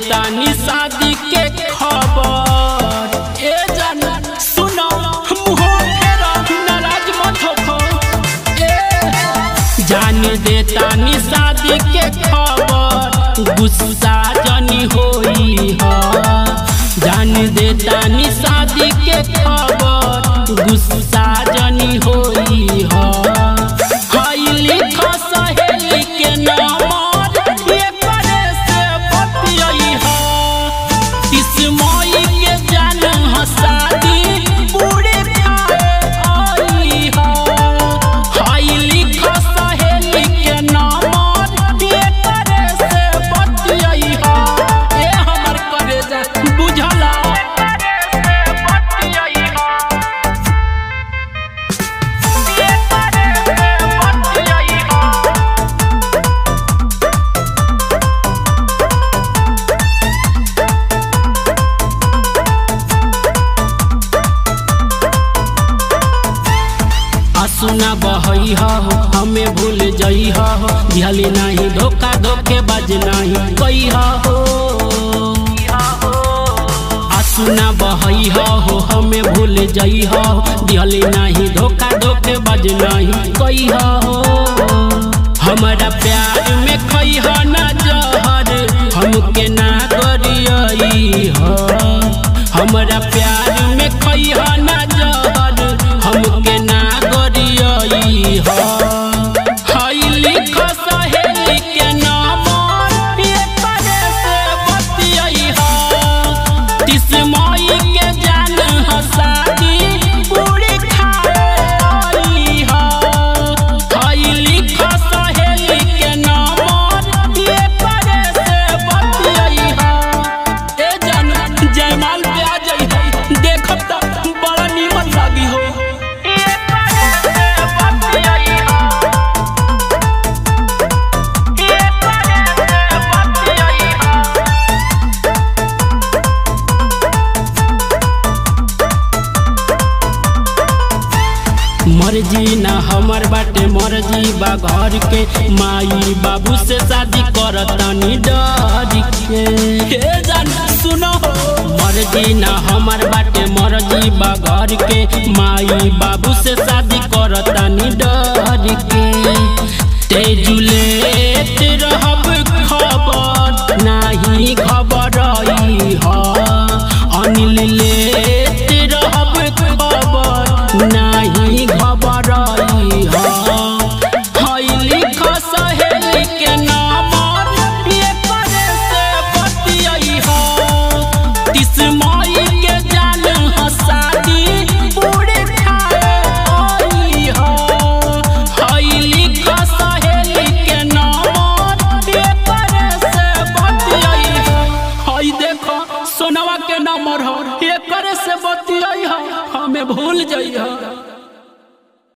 देतानी शादी के खबर ए जान सुनो मुंह फेरा नाराज मत हो ए जान देतानी शादी के खबर गुस्सा जनी होई ह जान देतानी शादी के खबर गुस्सा जनी होई ह हाई लिख सहेली के नंबर ये करे से बतियाई ह इस मई के जान हसादी बूढ़े खाए आई ह हाई लिख सहेली के नंबर ये करे से बतियाई ह ए हमर करे जा बुझला आसुना बहई हो हमें भूल जई हो दिहली नहीं धोखा धोखे बज नहीं कई हो आसुना बहई हो हमें भूल जई हो दिहली नहीं धोखा धोखे बज नहीं कई हो हमारा प्यार में खई हो ना जहर हमके ना करियई हो हमारा प्यार में खई हो ना जहर हमके ना करियई हो हई लिख सहेली के नाम ये करे से बतियई हो तिस मई के जान हसादी पूरी खाए आई हो हई लिख सहेली के नाम ये करे से बतियई हो ए जान जयमाल पे आ जाई हो देखब त बड़ा नीमन लागी हो ये करे से बतियई हो ये करे से बतियई हो मर्जी ना हमर बाटे मर्जी बा घर के माई बाबू से शादी करतनी डर के हे जान सुनो मर्जी ना हमर बाटे मर्जी बा घर के माई बाबू से शादी करतनी डर के तेजुलेत रहब खबर नाही खबर आई ह अनिल लेत रहब खबर नाही खबर आई ह हई लिख सहेली के नाम ये करे से बतियई ह तिस मई के जान हसादी बूढ़े खाए आई ह हई लिख सहेली के नाम ये करे से बतियई ह हई देखो सोनवा के नंबर हो ये करे से बतियई ह हमें भूल जई ह